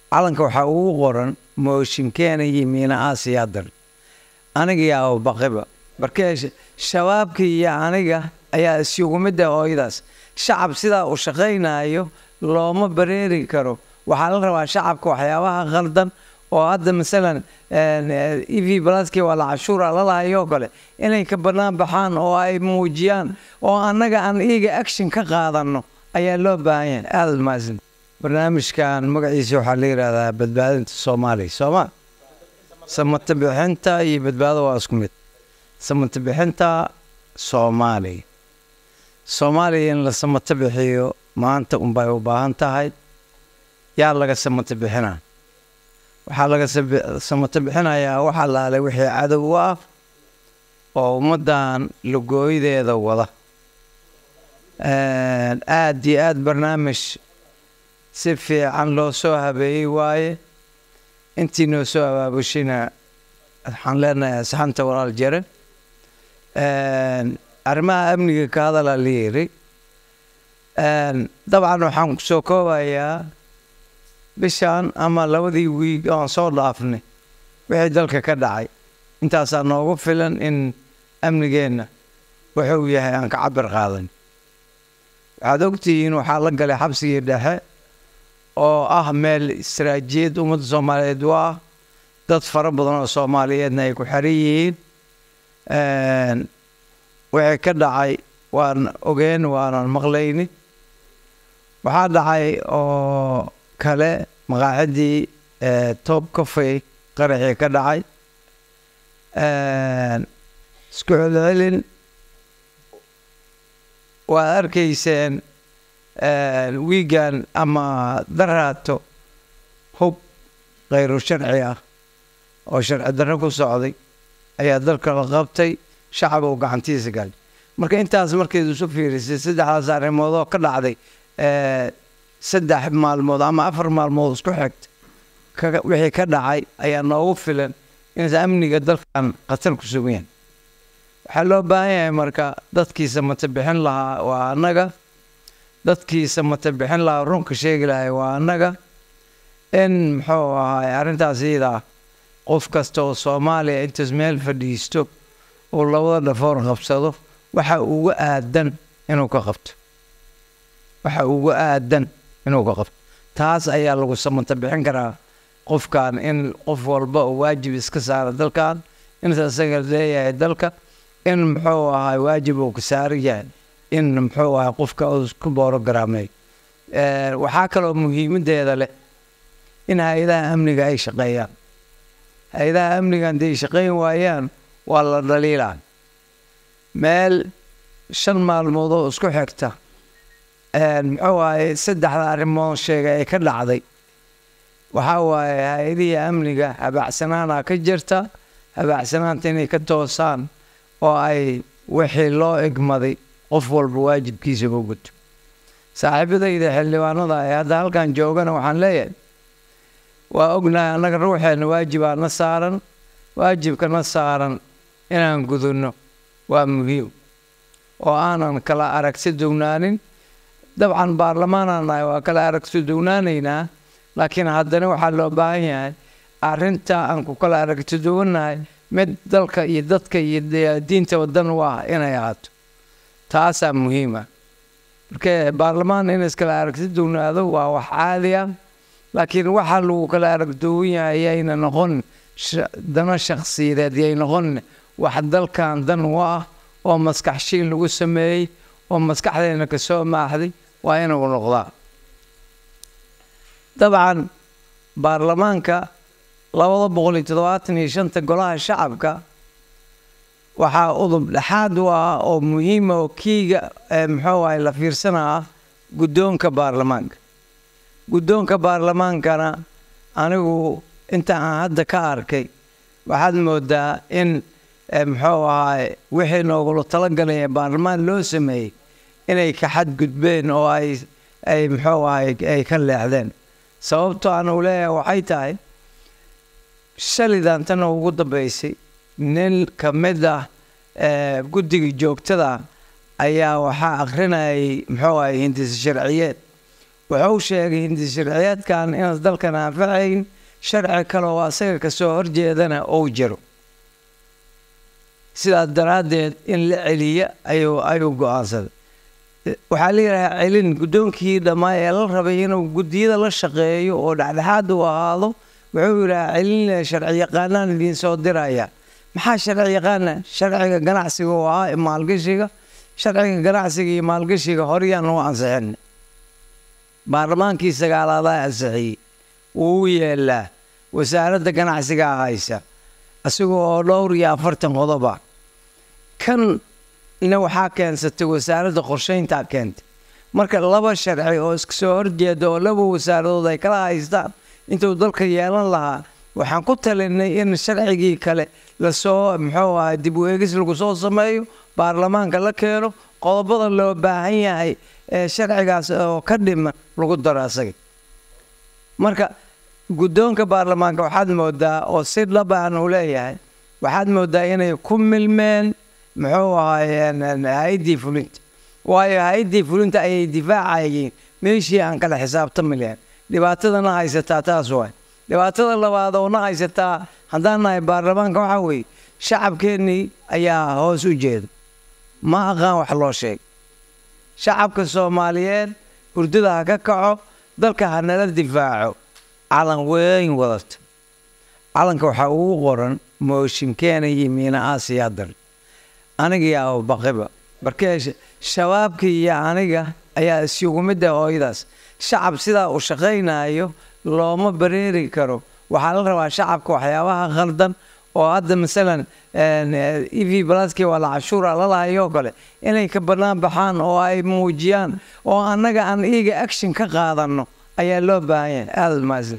calanka waxaa ugu qoran mooshinkeena iyo miina aasiyaadar aniga iyo abubaqiba markee shabaabka iyo aniga ayaa isugu mid ah ooyadaas shacab sidaa uu shaqaynayo looma bareeri karo waxaa la rabaa shacabka waxyaabaha qaldan oo hadda masalan e v blaski waa la cashuura lalahayo oo kale inay ka bannaan baxaan oo ay muujiyaan oo annaga aan iyaga action ka qaadano ayaa loo baahan yahay aada mahadsan barnaamijkan magaciisa waxaa la yidhahdaa badbaadinta soomaaliya sooma samata bixinta iyo badbaado waa isku mid samata bixinta soomaaliya soomaaliya in la samata bixiyo maanta unbay u baahan tahay yaa laga samata bixinaa waxaa laga samata bixinayaa wax allaale wixii cadow u ah oo ummaddan lugooydeeda wada aada iyo aada barnaamij si fiican loo soo habeeyey waaye intii noo soo abaabushina waxaan leenahay asxanta walaal jare arrimaha amniga ka hadalaa la yiri dabcan waxaan kusoo koobayaa bishan ama labadii wiig oon soo dhaafnay wixii dalka ka dhacay intaasaa noogu filan in amnigeenna wuxuu yahay aan ka cabir qaadan waxaad ogtihiin waxaa la galay xabsigii dhexe oo ah meel istaraatiijiyad ummadda soomaaliyeed u ah dad fara badan oo soomaaliyeedna ay ku xiran yihiin wixii ka dhacay waan ogeen waanan maqlayni waxaa dhacay oo kale maqaacidii toob kafay qaraxii ka dhacay isku celcelin waad arkayseen wiigan ama daraato hub khayru sharci ah oo sharci darro ku socday ayaa dalka la qabtay shacab uu gacantiisa galay marka intaas markeed isu fiirisay saddexdaas arrimood oo ka dhacday saddex maalmood ama afar maalmood isku xigta wixii ka dhacay ayaa noogu filan inaysa amniga dalkan khatar ku sugan yahay waxaa loo baahan yahay marka dadkiisa mata bixin lahaa waa annaga dadkiisa mata bixin lahaa runka sheegi lahay waa annaga in muxuu ahaay arrintaas iyadaa qof kasta oo soomaaliya intaas meel fadhiisto uu labada dhafoor qabsado waxa uga aadan inuu ka qabto waxa uga aadan inuu ka qabto taas ayaa lagu samata bixin karaa qofkan in qof walba oo waajib iska saara dalkan inta isaga leeyahay dalka in muxuu ahay waajib uu ka saaran yahay in muxuu ahay qofka uu isku boorogaraamay waxaa kaloo muhiimadeeda leh in hay-adaha amniga ay shaqeeyaan hay-adaha amniga hadday shaqeyn waayaan waa la dhaliilaa meel shan maalmood oo isku xigta muxuu ahay saddexda arrimood sheegay ay ka dhacday waxaa waaye hay-adihii amniga habaacsanaana ka jirta habaacsanaanta inay ka toosaan oo ay wixii loo egmaday qof walba waajibkiisa u guto saaxiibadayda xildhibaanada ee hadda halkan joogana waxaan leeyahay waa ognahay annaga ruuxeenna waajibaa na saaran waajibka na saaran inaan gudunno waa muhiim oo aanan kala aragsi dugnaanin dabcan baarlamaanaan nahay waa kala aragsi dugnaanaynaa laakiin haddana waxaa loo baahan yahay arrinta aan ku kala aragti duwannahay mid dalka iyo dadka iyo diinta wadan u ah inay ahaato taasaa muhiima marka baarlamaan in iskala aragti dugnaado waa wax caadi ah laakiin waxa lagu kala aragduwan yahay yayna noqon dano shakhsiyadeed yay noqon wax dalkan dan u ah oo maskaxshiin lagu sameeyey oo maskaxdeena ka soo maaxday waa inuu noqdaa dabcan baarlamaanka labada boqol iyo toddobaatan iyo shanta golaha shacabka waxaa udub dhexaad u ah oo muhiima oo kiiga muxuu ahay la fiirsanaa guddoonka baarlamaanka guddoonka baarlamaankana anigu inta aan hadda ka arkay waxaad moodaa in muxuu ahaay wixii noogula talagalay ee baarlamaan loo sameeyey inay ka xadgudbeen oo ay ay muxuu ahay ay ka leexdeen sababto aan u leeyahay waxay tahay shalidan tan ugu dambeysay nin ka mid ah guddiga joogtada ayaa waxaa akhrinayay muxuu ahay hindisa sharciyeed wuxuu sheegay hindi sharciyeedkan inaan dalkan anfacayn sharci kale oo asaga kasoo horjeedana uu jiro sidaas daraaddeed in la celiya ayuu ayuu go-aansaday waxaa la yidhahaa celin guddoonkii dhammaa ee la rabay inuu guddiyada la shaqeeyo oo dhexdhexaad u ahaado wuxuu yidhahaa celin sharci yaqaanaan idiin soo diraya maxaa sharci yaqaana sharciga ganacsiga oo ahaa maalgashiga sharciga ganacsiga iyo maalgashiga horyaan u ansixin baarlamaankii sagaalaadaa ansixiyey wuu u yeelaa wasaaradda ganacsigaa haysa isaga oo dhowr iyo afartan qodoba kan ina waxaa keensatay wasaaradda qorsheyntaa keentay marka laba sharci oo iska soo horjeeda oo laba wasaaradood ay kala haystaan intuu dalka yeelan lahaa waxaan ku talinay in sharcigii kale lasoo muxuu ahay dib u eegis lagu soo sameeyo baarlamaanka la keeno qodobada loo baahan yahay ee sharcigaas oo ka dhiman lagu daro asaga marka guddoonka baarlamaanka waxaad moodaa oo si dhab aan u leeyahay waxaad moodaa inay ku milmeen muxuu ahaayeen hay-addii fulinta waayo hay-addii fulinta ayay difaacayeen meeshii aan kala xisaabtami lahayn dhibaatadana haysataa taas waay dhibaatada labaad oo na haysataa haddaan nahay baarlamaanka waxaa weeye shacabkeennii ayaa hoos u jeeda ma aqaan wax loo sheeg shacabka soomaaliyeed hurdada ha ka kaco dalka ha nala difaaco calan weyn wadata calanka waxaa ugu qoran mooshinkeena iyo miina aasiyaa dar aniga iyo abubaqiba markee shabaabka iyo aniga ayaa isugu midda hooyadaas shacab sidaa uu shaqaynayo looma bareeri karo waxaa la rabaa shacabka waxyaabaha khaldan oo hadda masalan e v blaski waa la cashuura lalahayoo kale inay ka bannaan baxaan oo ay muujiyaan oo annaga aan iyaga action ka qaadanno ayaa loo baahan yahay aada maasan